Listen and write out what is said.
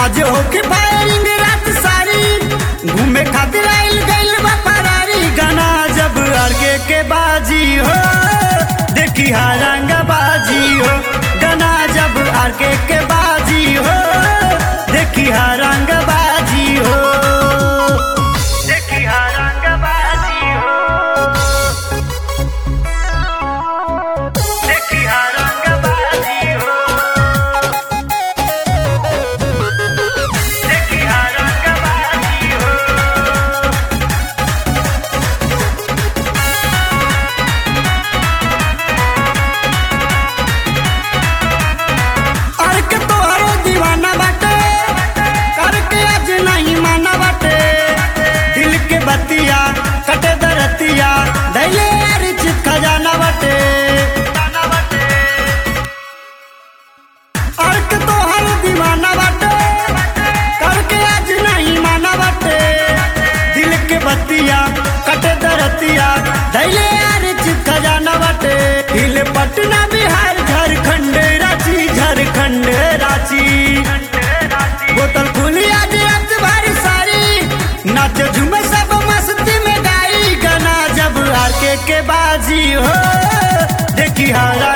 आज होके फायरिंग रात सारी घूमे खातिर आइल गइल बा फरारी गाना जब आगे के बाजी हो देखी हारंग बाजी हो गाना जब आगे के बाजी हो देखी हारंग बाजी हो देखी हारंग बाजी हो देखी हारंग बाजी हो देखी हारंग बाजी हो अर्क तोहरो दीवाना बाटे करके आज नहीं माना बाटे दिल के बतिया कटे दरतिया दैले रिच खजाना बाटे अर्क तोहरो दीवाना बाटे करके आज नहीं माना बाटे दिल के बतिया कटे दरतिया दैले रिच खजाना बाटे दिल पटना बिहार झारखंड रांची झारखंड रांची बोतल खुली आज रात भर सारी नाच झूमे सब मस्ती में गाई गाना जब आर के के बाजी हो देखी हारा